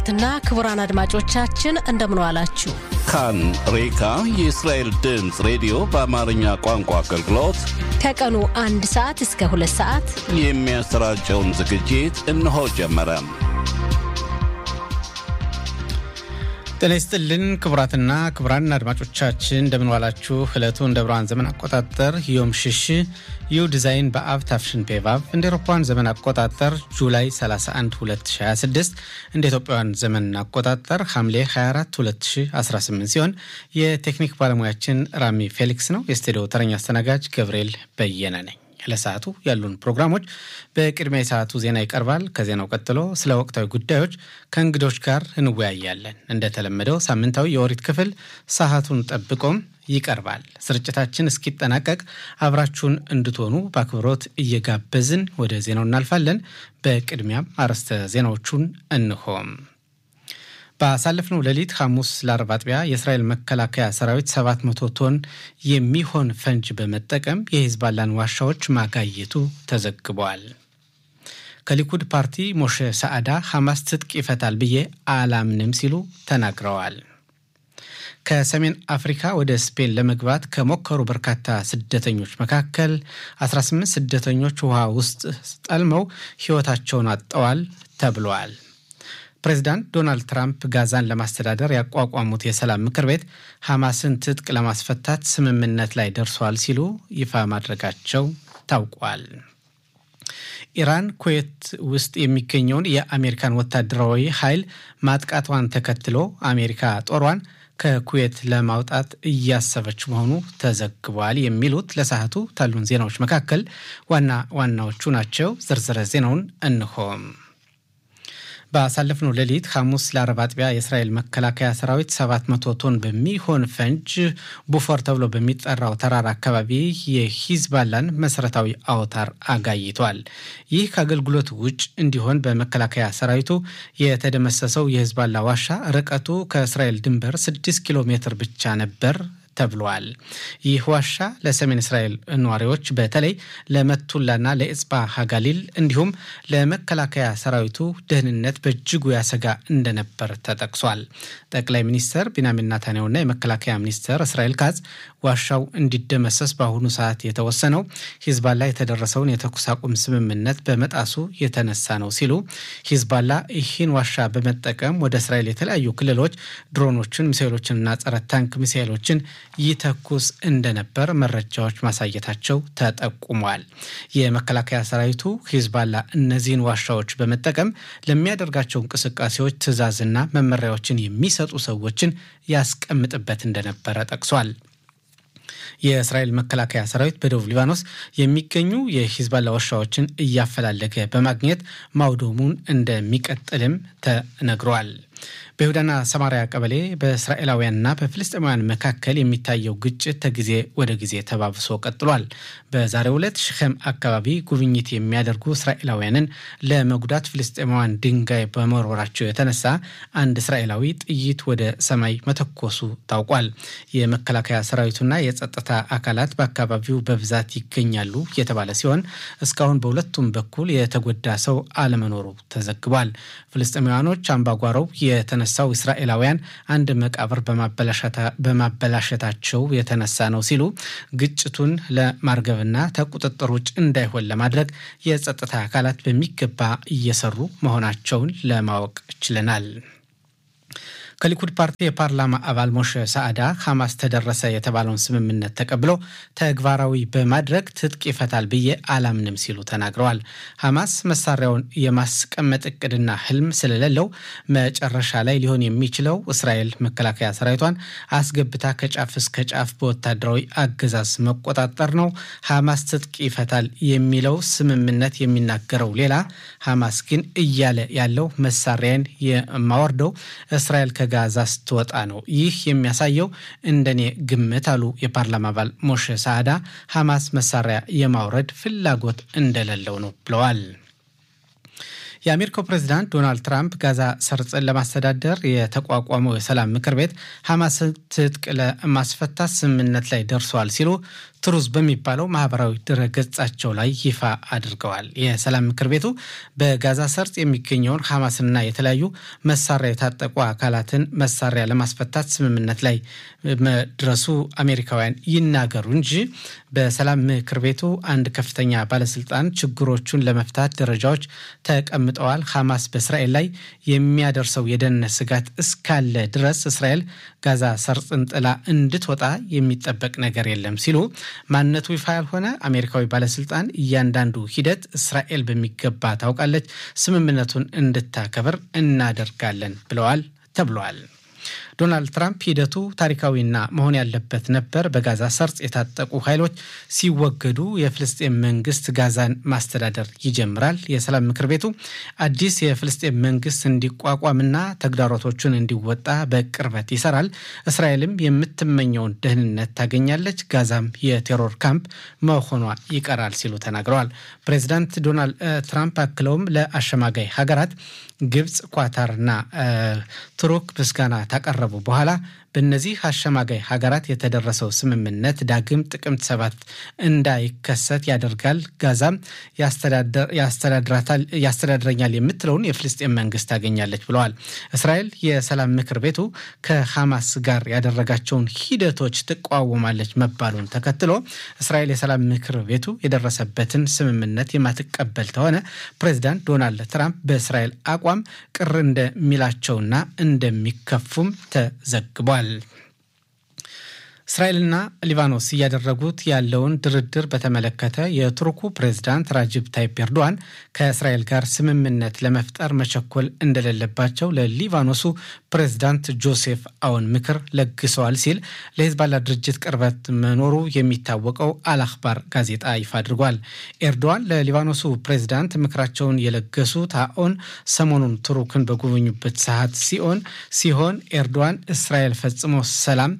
ትና ክቡራን አድማጮቻችን እንደምን ዋላችሁ። ካን ሬካ የእስራኤል ድምፅ ሬዲዮ በአማርኛ ቋንቋ አገልግሎት ከቀኑ አንድ ሰዓት እስከ ሁለት ሰዓት የሚያሰራጨውን ዝግጅት እነሆ ጀመረ። ጤና ይስጥልን ክቡራትና ክቡራን አድማጮቻችን እንደምንዋላችሁ። ዕለቱ እንደ ብርሃን ዘመን አቆጣጠር ዮም ሽሽ ዩ ዲዛይን በአብ ታፍሽን ፔቫብ እንደ ኤሮፓውያን ዘመን አቆጣጠር ጁላይ 31 2026 እንደ ኢትዮጵያውያን ዘመን አቆጣጠር ሐምሌ 24 2018 ሲሆን የቴክኒክ ባለሙያችን ራሚ ፌሊክስ ነው። የስቱዲዮ ተረኛ አስተናጋጅ ገብርኤል በየነ ነኝ። ለሰዓቱ ያሉን ፕሮግራሞች በቅድሚያ የሰዓቱ ዜና ይቀርባል። ከዜናው ቀጥሎ ስለ ወቅታዊ ጉዳዮች ከእንግዶች ጋር እንወያያለን። እንደተለመደው ሳምንታዊ የኦሪት ክፍል ሰዓቱን ጠብቆም ይቀርባል። ስርጭታችን እስኪጠናቀቅ አብራችሁን እንድትሆኑ በአክብሮት እየጋበዝን ወደ ዜናው እናልፋለን። በቅድሚያም አርዕስተ ዜናዎቹን እንሆም። ባሳለፍነው ሌሊት ሐሙስ ለአርብ አጥቢያ የእስራኤል መከላከያ ሰራዊት 700 ቶን የሚሆን ፈንጅ በመጠቀም የሂዝባላን ዋሻዎች ማጋየቱ ተዘግቧል። ከሊኩድ ፓርቲ ሞሼ ሰዓዳ ሐማስ ትጥቅ ይፈታል ብዬ አላምንም ሲሉ ተናግረዋል። ከሰሜን አፍሪካ ወደ ስፔን ለመግባት ከሞከሩ በርካታ ስደተኞች መካከል 18 ስደተኞች ውሃ ውስጥ ጠልመው ሕይወታቸውን አጥተዋል ተብለዋል። ፕሬዚዳንት ዶናልድ ትራምፕ ጋዛን ለማስተዳደር ያቋቋሙት የሰላም ምክር ቤት ሐማስን ትጥቅ ለማስፈታት ስምምነት ላይ ደርሷል ሲሉ ይፋ ማድረጋቸው ታውቋል። ኢራን ኩዌት ውስጥ የሚገኘውን የአሜሪካን ወታደራዊ ኃይል ማጥቃቷን ተከትሎ አሜሪካ ጦሯን ከኩዌት ለማውጣት እያሰበች መሆኑ ተዘግቧል። የሚሉት ለሰዓቱ ካሉን ዜናዎች መካከል ዋና ዋናዎቹ ናቸው። ዝርዝረ ዜናውን እንሆም። ባሳለፍነው ሌሊት ሐሙስ ለአረብ አጥቢያ የእስራኤል መከላከያ ሰራዊት 700 ቶን በሚሆን ፈንጅ ቡፎር ተብሎ በሚጠራው ተራራ አካባቢ የሂዝባላን መሰረታዊ አውታር አጋይቷል። ይህ ከአገልግሎት ውጭ እንዲሆን በመከላከያ ሰራዊቱ የተደመሰሰው የሂዝባላ ዋሻ ርቀቱ ከእስራኤል ድንበር 6 ኪሎ ሜትር ብቻ ነበር ተብሏል። ይህ ዋሻ ለሰሜን እስራኤል ነዋሪዎች በተለይ ለመቱላና ለኤጽባ ሀጋሊል እንዲሁም ለመከላከያ ሰራዊቱ ደህንነት በእጅጉ ያሰጋ እንደነበር ተጠቅሷል። ጠቅላይ ሚኒስትር ቢንያሚን ናታንያሁና የመከላከያ ሚኒስትር እስራኤል ካዝ ዋሻው እንዲደመሰስ በአሁኑ ሰዓት የተወሰነው ሂዝባላ የተደረሰውን የተኩስ አቁም ስምምነት በመጣሱ የተነሳ ነው ሲሉ ሂዝባላ ይህን ዋሻ በመጠቀም ወደ እስራኤል የተለያዩ ክልሎች ድሮኖችን፣ ሚሳይሎችንና ጸረ ታንክ ሚሳይሎችን ይተኩስ እንደነበር መረጃዎች ማሳየታቸው ተጠቁሟል። የመከላከያ ሰራዊቱ ሂዝባላ እነዚህን ዋሻዎች በመጠቀም ለሚያደርጋቸው እንቅስቃሴዎች ትዕዛዝና መመሪያዎችን የሚሰጡ ሰዎችን ያስቀምጥበት እንደነበረ ጠቅሷል። የእስራኤል መከላከያ ሰራዊት በደቡብ ሊባኖስ የሚገኙ የሂዝባላ ዋሻዎችን እያፈላለገ በማግኘት ማውደሙን እንደሚቀጥልም ተነግሯል። በይሁዳና ሰማሪያ ቀበሌ በእስራኤላውያንና በፍልስጤማውያን መካከል የሚታየው ግጭት ከጊዜ ወደ ጊዜ ተባብሶ ቀጥሏል። በዛሬው ዕለት ሽኸም አካባቢ ጉብኝት የሚያደርጉ እስራኤላውያንን ለመጉዳት ፍልስጤማውያን ድንጋይ በመወርወራቸው የተነሳ አንድ እስራኤላዊ ጥይት ወደ ሰማይ መተኮሱ ታውቋል። የመከላከያ ሰራዊቱና የጸጥታ አካላት በአካባቢው በብዛት ይገኛሉ የተባለ ሲሆን እስካሁን በሁለቱም በኩል የተጎዳ ሰው አለመኖሩ ተዘግቧል። ፍልስጤማውያኖች አምባጓሮው የተነሳው እስራኤላውያን አንድ መቃብር በማበላሸታቸው የተነሳ ነው ሲሉ ግጭቱን ለማርገብና ከቁጥጥር ውጭ እንዳይሆን ለማድረግ የጸጥታ አካላት በሚገባ እየሰሩ መሆናቸውን ለማወቅ ችለናል። ከሊኩድ ፓርቲ የፓርላማ አባል ሞሼ ሰዓዳ ሐማስ ተደረሰ የተባለውን ስምምነት ተቀብሎ ተግባራዊ በማድረግ ትጥቅ ይፈታል ብዬ አላምንም ሲሉ ተናግረዋል። ሐማስ መሳሪያውን የማስቀመጥ እቅድና ህልም ስለሌለው መጨረሻ ላይ ሊሆን የሚችለው እስራኤል መከላከያ ሰራዊቷን አስገብታ ከጫፍ እስከ ጫፍ በወታደራዊ አገዛዝ መቆጣጠር ነው። ሐማስ ትጥቅ ይፈታል የሚለው ስምምነት የሚናገረው ሌላ፣ ሐማስ ግን እያለ ያለው መሳሪያን የማወርደው እስራኤል ጋዛ ስትወጣ ነው። ይህ የሚያሳየው እንደኔ ግምት አሉ የፓርላማ አባል ሞሼ ሳዕዳ ሐማስ መሳሪያ የማውረድ ፍላጎት እንደሌለው ነው ብለዋል። የአሜሪካው ፕሬዚዳንት ዶናልድ ትራምፕ ጋዛ ሰርጥን ለማስተዳደር የተቋቋመው የሰላም ምክር ቤት ሐማስን ትጥቅ ለማስፈታት ስምምነት ላይ ደርሰዋል ሲሉ ትሩዝ በሚባለው ማህበራዊ ድረገጻቸው ላይ ይፋ አድርገዋል። የሰላም ምክር ቤቱ በጋዛ ሰርጥ የሚገኘውን ሐማስና የተለያዩ መሳሪያ የታጠቁ አካላትን መሳሪያ ለማስፈታት ስምምነት ላይ መድረሱ አሜሪካውያን ይናገሩ እንጂ በሰላም ምክር ቤቱ አንድ ከፍተኛ ባለስልጣን ችግሮቹን ለመፍታት ደረጃዎች ተቀምጠዋል። ሐማስ በእስራኤል ላይ የሚያደርሰው የደህንነት ስጋት እስካለ ድረስ እስራኤል ጋዛ ሰርጥን ጥላ እንድትወጣ የሚጠበቅ ነገር የለም ሲሉ ማንነቱ ይፋ ያልሆነ አሜሪካዊ ባለስልጣን እያንዳንዱ ሂደት እስራኤል በሚገባ ታውቃለች፣ ስምምነቱን እንድታከብር እናደርጋለን ብለዋል ተብሏል። ዶናልድ ትራምፕ ሂደቱ ታሪካዊና መሆን ያለበት ነበር። በጋዛ ሰርጥ የታጠቁ ኃይሎች ሲወገዱ የፍልስጤም መንግስት ጋዛን ማስተዳደር ይጀምራል። የሰላም ምክር ቤቱ አዲስ የፍልስጤም መንግስት እንዲቋቋምና ተግዳሮቶቹን እንዲወጣ በቅርበት ይሰራል። እስራኤልም የምትመኘውን ደህንነት ታገኛለች፣ ጋዛም የቴሮር ካምፕ መሆኗ ይቀራል ሲሉ ተናግረዋል። ፕሬዚዳንት ዶናልድ ትራምፕ አክለውም ለአሸማጋይ ሀገራት ግብፅ፣ ኳታርና ቱርክ ምስጋና ታቀረቡ በኋላ በእነዚህ አሸማጋይ ሀገራት የተደረሰው ስምምነት ዳግም ጥቅምት ሰባት እንዳይከሰት ያደርጋል። ጋዛም ያስተዳድረኛል የምትለውን የፍልስጤን መንግስት ታገኛለች ብለዋል። እስራኤል የሰላም ምክር ቤቱ ከሐማስ ጋር ያደረጋቸውን ሂደቶች ትቃወማለች መባሉን ተከትሎ እስራኤል የሰላም ምክር ቤቱ የደረሰበትን ስምምነት የማትቀበል ከሆነ ፕሬዚዳንት ዶናልድ ትራምፕ በእስራኤል አቋም ቅር እንደሚላቸውና እንደሚከፉም ተዘግቧል። እስራኤልና ሊባኖስ እያደረጉት ያለውን ድርድር በተመለከተ የቱርኩ ፕሬዝዳንት ራጅብ ታይፕ ኤርዶዋን ከእስራኤል ጋር ስምምነት ለመፍጠር መቸኮል እንደሌለባቸው ለሊባኖሱ ፕሬዝዳንት ጆሴፍ አውን ምክር ለግሰዋል ሲል ለሂዝባላ ድርጅት ቅርበት መኖሩ የሚታወቀው አልአክባር ጋዜጣ ይፋ አድርጓል። ኤርዶዋን ለሊባኖሱ ፕሬዝዳንት ምክራቸውን የለገሱት አዎን ሰሞኑን ቱርክን በጎበኙበት ሰዓት ሲሆን ሲሆን ኤርዶዋን እስራኤል ፈጽሞ ሰላም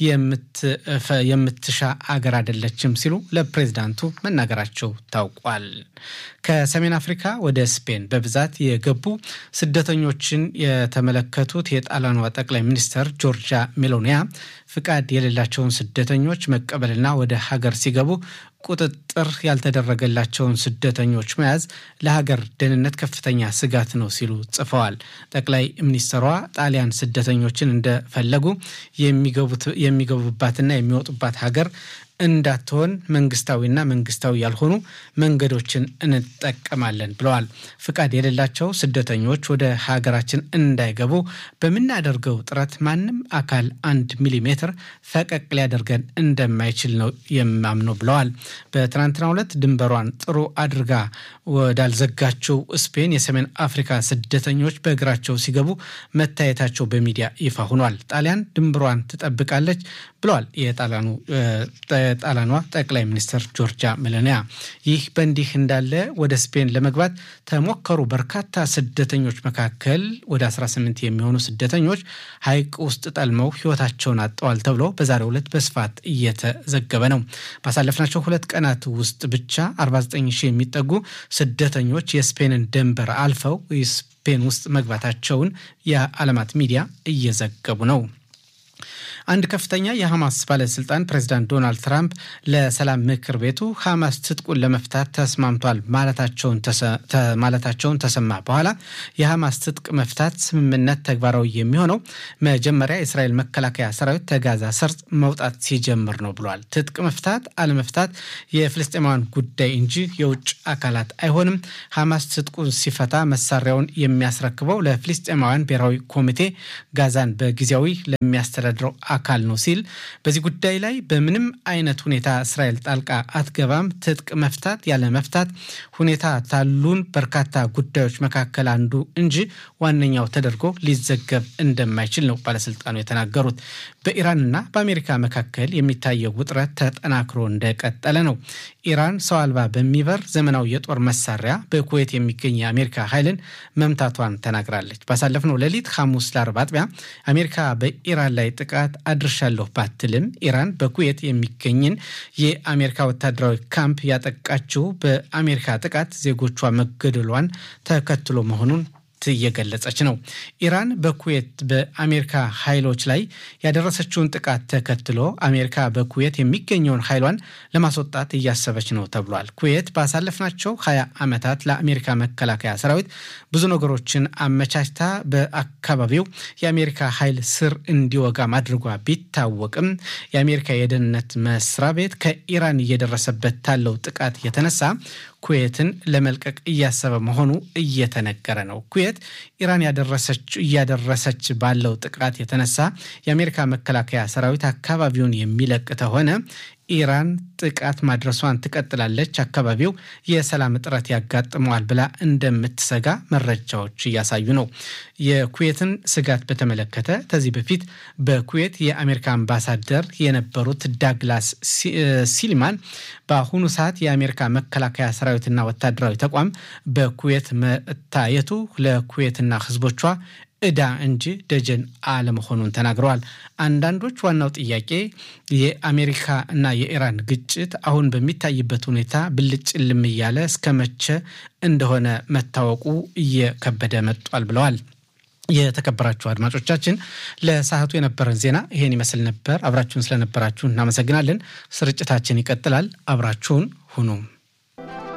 የምትሻ አገር አይደለችም ሲሉ ለፕሬዝዳንቱ መናገራቸው ታውቋል። ከሰሜን አፍሪካ ወደ ስፔን በብዛት የገቡ ስደተኞችን የተመለከቱት የጣሊያኗ ጠቅላይ ሚኒስትር ጆርጃ ሜሎኒያ ፍቃድ የሌላቸውን ስደተኞች መቀበልና ወደ ሀገር ሲገቡ ቁጥጥር ያልተደረገላቸውን ስደተኞች መያዝ ለሀገር ደህንነት ከፍተኛ ስጋት ነው ሲሉ ጽፈዋል። ጠቅላይ ሚኒስትሯ ጣሊያን ስደተኞችን እንደፈለጉ የሚገቡባትና የሚወጡባት ሀገር እንዳትሆን መንግስታዊና መንግስታዊ ያልሆኑ መንገዶችን እንጠቀማለን ብለዋል። ፍቃድ የሌላቸው ስደተኞች ወደ ሀገራችን እንዳይገቡ በምናደርገው ጥረት ማንም አካል አንድ ሚሊሜትር ፈቀቅ ሊያደርገን እንደማይችል ነው የማምነው ብለዋል። በትናንትናው ዕለት ድንበሯን ጥሩ አድርጋ ወዳልዘጋችው ስፔን የሰሜን አፍሪካ ስደተኞች በእግራቸው ሲገቡ መታየታቸው በሚዲያ ይፋ ሆኗል። ጣሊያን ድንበሯን ትጠብቃለች ብለዋል የጣሊያኑ ጣሊያኗ ጠቅላይ ሚኒስትር ጆርጃ ሜሎኒያ። ይህ በእንዲህ እንዳለ ወደ ስፔን ለመግባት ተሞከሩ በርካታ ስደተኞች መካከል ወደ 18 የሚሆኑ ስደተኞች ሐይቅ ውስጥ ጠልመው ሕይወታቸውን አጥተዋል ተብሎ በዛሬው ዕለት በስፋት እየተዘገበ ነው። ባሳለፍናቸው ሁለት ቀናት ውስጥ ብቻ 49 ሺህ የሚጠጉ ስደተኞች የስፔንን ድንበር አልፈው ስፔን ውስጥ መግባታቸውን የዓለማት ሚዲያ እየዘገቡ ነው። አንድ ከፍተኛ የሐማስ ባለስልጣን ፕሬዚዳንት ዶናልድ ትራምፕ ለሰላም ምክር ቤቱ ሐማስ ትጥቁን ለመፍታት ተስማምቷል ማለታቸውን ተሰማ በኋላ የሐማስ ትጥቅ መፍታት ስምምነት ተግባራዊ የሚሆነው መጀመሪያ የእስራኤል መከላከያ ሰራዊት ተጋዛ ሰርጥ መውጣት ሲጀምር ነው ብሏል። ትጥቅ መፍታት አለመፍታት የፍልስጤማውያን ጉዳይ እንጂ የውጭ አካላት አይሆንም። ሐማስ ትጥቁን ሲፈታ መሳሪያውን የሚያስረክበው ለፍልስጤማውያን ብሔራዊ ኮሚቴ ጋዛን በጊዜያዊ ለሚያስተዳድረው አካል ነው ሲል በዚህ ጉዳይ ላይ በምንም አይነት ሁኔታ እስራኤል ጣልቃ አትገባም። ትጥቅ መፍታት ያለ መፍታት ሁኔታ ታሉን በርካታ ጉዳዮች መካከል አንዱ እንጂ ዋነኛው ተደርጎ ሊዘገብ እንደማይችል ነው ባለስልጣኑ የተናገሩት። በኢራንና በአሜሪካ መካከል የሚታየው ውጥረት ተጠናክሮ እንደቀጠለ ነው። ኢራን ሰው አልባ በሚበር ዘመናዊ የጦር መሳሪያ በኩዌት የሚገኝ የአሜሪካ ኃይልን መምታቷን ተናግራለች። ባሳለፍነው ሌሊት ሐሙስ ለአርብ አጥቢያ አሜሪካ በኢራን ላይ ጥቃት አድርሻለሁ ባትልም ኢራን በኩዌት የሚገኝን የአሜሪካ ወታደራዊ ካምፕ ያጠቃችው በአሜሪካ ጥቃት ዜጎቿ መገደሏን ተከትሎ መሆኑን እየገለጸች ነው። ኢራን በኩዌት በአሜሪካ ኃይሎች ላይ ያደረሰችውን ጥቃት ተከትሎ አሜሪካ በኩዌት የሚገኘውን ኃይሏን ለማስወጣት እያሰበች ነው ተብሏል። ኩዌት ባሳለፍናቸው ሀያ ዓመታት ለአሜሪካ መከላከያ ሰራዊት ብዙ ነገሮችን አመቻችታ በአካባቢው የአሜሪካ ኃይል ስር እንዲወጋ ማድረጓ ቢታወቅም የአሜሪካ የደህንነት መስሪያ ቤት ከኢራን እየደረሰበት ታለው ጥቃት የተነሳ ኩዌትን ለመልቀቅ እያሰበ መሆኑ እየተነገረ ነው። ኩዌት ኢራን እያደረሰች ባለው ጥቃት የተነሳ የአሜሪካ መከላከያ ሰራዊት አካባቢውን የሚለቅ ከሆነ ኢራን ጥቃት ማድረሷን ትቀጥላለች፣ አካባቢው የሰላም እጥረት ያጋጥመዋል ብላ እንደምትሰጋ መረጃዎች እያሳዩ ነው። የኩዌትን ስጋት በተመለከተ ከዚህ በፊት በኩዌት የአሜሪካ አምባሳደር የነበሩት ዳግላስ ሲልማን በአሁኑ ሰዓት የአሜሪካ መከላከያ ሰራዊትና ወታደራዊ ተቋም በኩዌት መታየቱ ለኩዌትና ሕዝቦቿ ዕዳ እንጂ ደጀን አለመሆኑን ተናግረዋል። አንዳንዶች ዋናው ጥያቄ የአሜሪካ እና የኢራን ግጭት አሁን በሚታይበት ሁኔታ ብልጭ ልም እያለ እስከ መቼ እንደሆነ መታወቁ እየከበደ መጧል ብለዋል። የተከበራችሁ አድማጮቻችን ለሰዓቱ የነበረን ዜና ይሄን ይመስል ነበር። አብራችሁን ስለነበራችሁ እናመሰግናለን። ስርጭታችን ይቀጥላል። አብራችሁን ሁኑ።